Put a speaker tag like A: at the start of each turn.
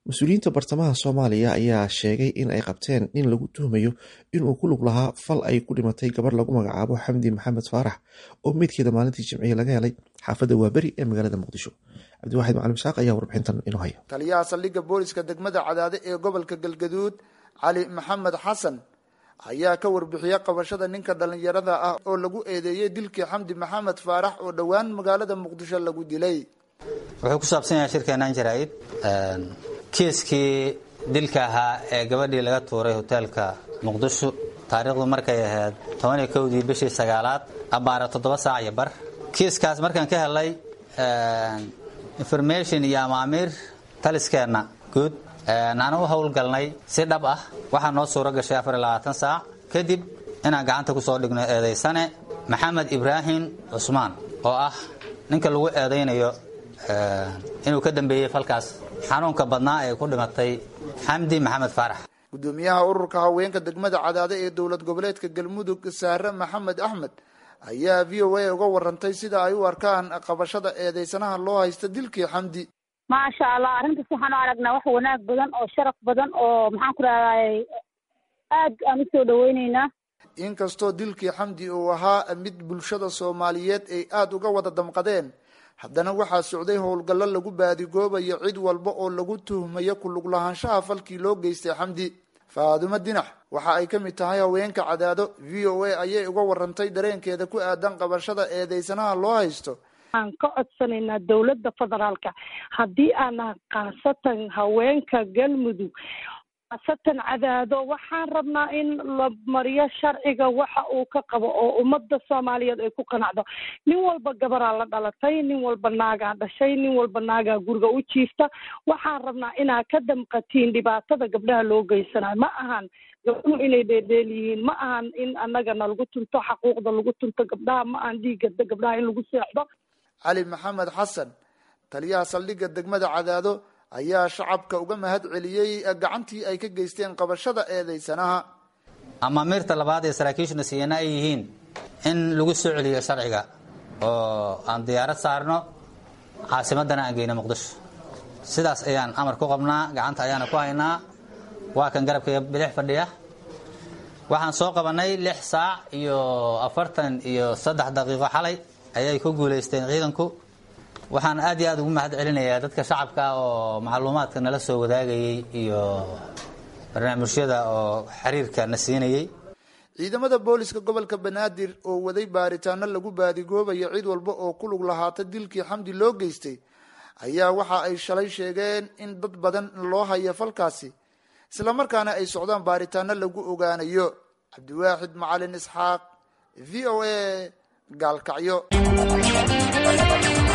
A: mas-uuliyiinta bartamaha soomaaliya ayaa sheegay in ay qabteen nin lagu tuhmayo inuu ku lug lahaa fal ay ku dhimatay gabarh lagu magacaabo xamdi maxamed faarax oo meydkeeda maalintii jimciye laga helay xaafadda waaberi ee magaalada muqdisho cabdiwaxid macalin isaaq ayaa warbixintan inoo haya
B: taliyaha saldhigga booliska degmada cadaade ee gobolka galgaduud cali maxamed xasan ayaa ka warbixiyey qabashada ninka dhallinyarada ah oo lagu eedeeyey dilkii xamdi maxamed faarax oo dhowaan magaalada muqdisho lagu dilay
C: wuxuu ku saabsan yahay shirkeenan jaraa'id kiiskii dilka ahaa ee gabadhii laga tuuray hoteelka muqdisho taariikhdu markay ahayd toban iyo kowdii bishii sagaalaad abbaara toddoba saac iyo bar kiiskaas markaan ka helay information iyo amaamiir taliskeenna guud aan u howlgalnay si dhab ah waxaa noo suuro gashay afar iyo labaatan saac kadib inaan gacanta ku soo dhigno eedaysane maxamed ibraahim cusmaan oo ah ninka lagu eedaynayo inuu ka dambeeyey falkaas xanuunka badnaa ee ku dhimatay xamdi maxamed faarax
B: gudoomiyaha ururka haweenka degmada cadaade ee dowlad goboleedka galmudug saare maxamed axmed ayaa v o a uga warantay sida ay u arkaan qabashada eedeysanaha loo haysta dilkii xamdi
D: maasha allah arrintaas waxaan u aragnaa wax wanaag badan oo sharaf badan oo maxaan ku rahday aad aan usoo dhaweyneynaa
B: inkastoo dilkii xamdi uu ahaa mid bulshada soomaaliyeed ay aada uga wada damqadeen haddana waxaa socday howlgallo lagu baadigoobayo cid walba oo lagu tuhmayo kulug lahaanshaha falkii loo geystay xamdi faadumo dinax waxa ay ka mid tahay haweenka cadaado v o a ayay uga warantay dareenkeeda ku aadan qabashada eedeysanaha loo haysto
E: waxaan ka codsanaynaa dowladda federaalka haddii aanan khaasatan haweenka galmudug khaasatan cadaado waxaan rabnaa in la mariyo sharciga waxa uu ka qabo oo ummadda soomaaliyeed ay ku qanacdo nin walba gabaraa la dhalatay nin walba naagaa dhashay nin walba naagaa guriga u jiifta waxaan rabnaa inaa ka damqatiin dhibaatada gabdhaha loo geysanayo ma ahan gabdhuhu inay dheerdheel yihiin ma ahan in annagana lagu tunto xaquuqda lagu tunto gabdhaha ma ahan dhiigga gabdhaha in lagu seexdo
B: cali maxamed xasan taliyaha saldhigga degmada cadaado ayaa shacabka uga mahad celiyey gacantii ay ka geysteen qabashada eedeysanaha
C: amaamiirta labaad ee saraakiishuna siiyana ay yihiin in lagu soo celiyo sharciga oo aan diyaarad saarno caasimadana aan geyno muqdisho sidaas ayaan amar ku qabnaa gacanta ayaana ku haynaa waa kan garabkaiga bidix fadhiya waxaan soo qabanay lix saac iyo afartan iyo saddex daqiiqo xalay ayay ku guulaysteen ciidanku waxaan aad iyo aad ugu mahad celinayaa dadka shacabka oo macluumaadka nala soo wadaagayey iyo barnaamijyada oo xiriirka na siinayey
B: ciidamada booliska gobolka banaadir oo waday baaritaano lagu baadigoobayo cid walba oo ku lug lahaata dilkii xamdi loo geystay ayaa waxa ay shalay sheegeen in dad badan loo hayo falkaasi islamarkaana ay socdaan baaritaano lagu ogaanayo cabdiwaaxid macalin isxaaq v o a gaalkacyo